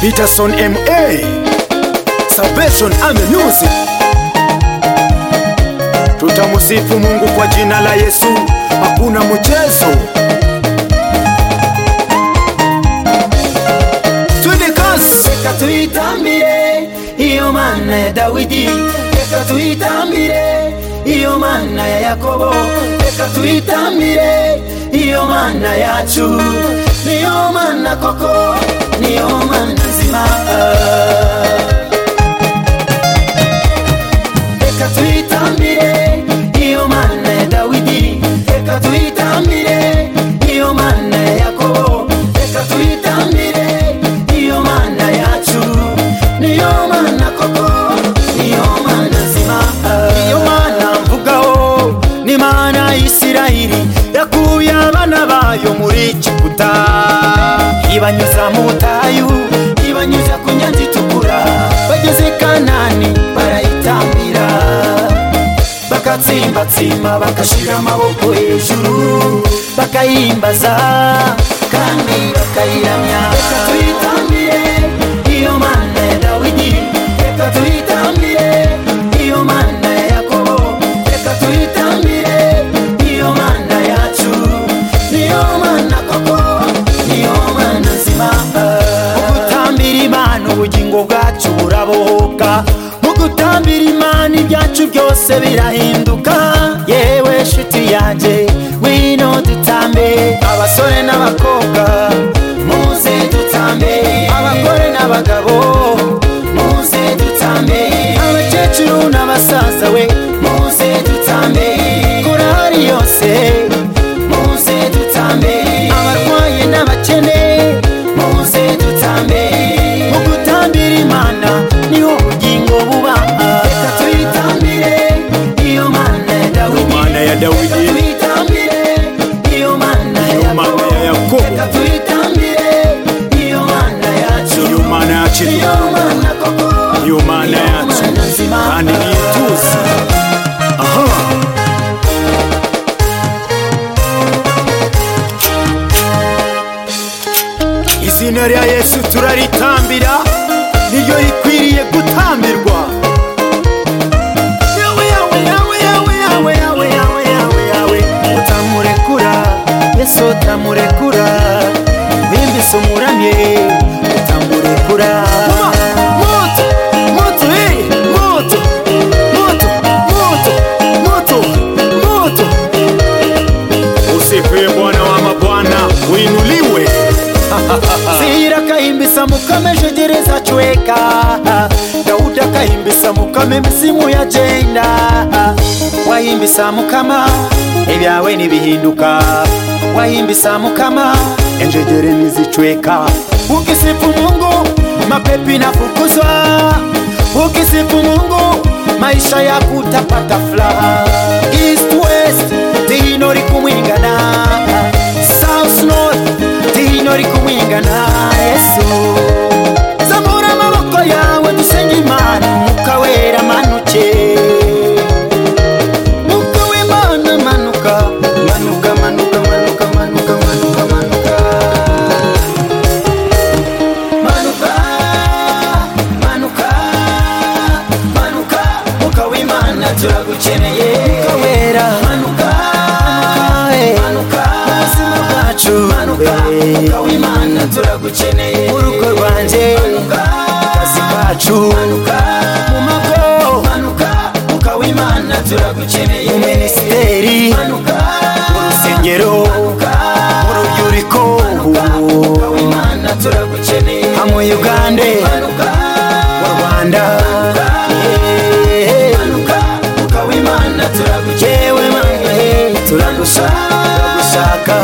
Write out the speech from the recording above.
Peterson MA Salvation Amenusi. Tutamusifu Mungu kwa jina la Yesu, hakuna mchezo. Twende kasi, reka tuyitambire iyo mana ya dawidi reka tuyitambire iyo mana ya yakobo reka tuyitambire iyo mana yacu niyo mana koko niyo mana nzima reka tuyitambire iyo mana ya dawidi reka tuyitambire iyo mana ya yakobo reka tuyitambire iyo mana yacu niyo mana koko niyo mana nzima iyo mana mvugaho ni mana ya Isiraheli yakuye abana bayo muri Egiputa, ibanyuza mu butayu, ibanyuza ku nyanza itukura bageze Kanani barayitambira bagatsimbatsimba bagashira amaboko hejuru bakayimbaza kandi bakayiramya reka tuyitambire iyo mana ya dawidi reka tuyitambire iyo mana ya yakobo reka tuyitambire iyo mana yacu niyo mana koko niyo mana nzima gutambira imana ubugingo bwacu burabohoka mu gutambira imana ibyacu byose birahinduka yewe nshuti yanjye wino dutambe abasore n'abakobwa muze dutambe abagore n'abagabo muze dutambe abakecuru n'abasaza we muze dutambe korari yose muze dutambe abarwaye n'abakene muze dutambe mu gutambira imana niho ubugingo buba reka tuyitambire iyo mana ya dawidi ya reka tuyitambire iyo mana ya mana ya yakobo Yakobo. reka tuyitambire iyo mana yacu mana yakiriye iyo mana koko Iyo mana yacu mana nzima. kandi ni ituze aha izina rya yesu turaritambira niryo rikwiriye gutambirwa Yawe, yawe, yawe, yawe, yawe, yawe, yawe, yawe, yawe. utamurekura yesu utamurekura bimbise umuramye utamurekura Moto, moto, eh, moto, moto, moto, moto, moto. usifiwe bwana wa mabwana uinuliwe zira kahimbisa mukame jegereza chweka dauda kahimbisa mukame misimu ya jenda wahimbisa mukama ebyawe nibihinduka wahimbisa mukama enjegere nizichweka ukisifu mungu mapepi nafukuzwa ukisifu mungu maisha yako utapata furaha east west dino likumwingana south north dino rikumwingana yesu zamura amaboko yawe dusenge imana umwuka wera manuke umwuka w'imana manuka manuka manuka manuka manuka manuka manuka Manuka, manuka, manuka, Mwuka w'Imana turagukeneye umwuka wera manuka eh, manuka ubuzima bwacu manuka eh, Mwuka w'Imana turagukeneye urugo rwanjye manuka akazi kacu manuka mu mago manuka Mwuka w'Imana turagukeneye minisiteri manuka urusengero urubyiruko Mwuka w'Imana turagukeneye hamwe ugande manuka mu rwanda Eh, manuka ukaba imana turagukewe yewe mama, eh, turagushaka turagushaka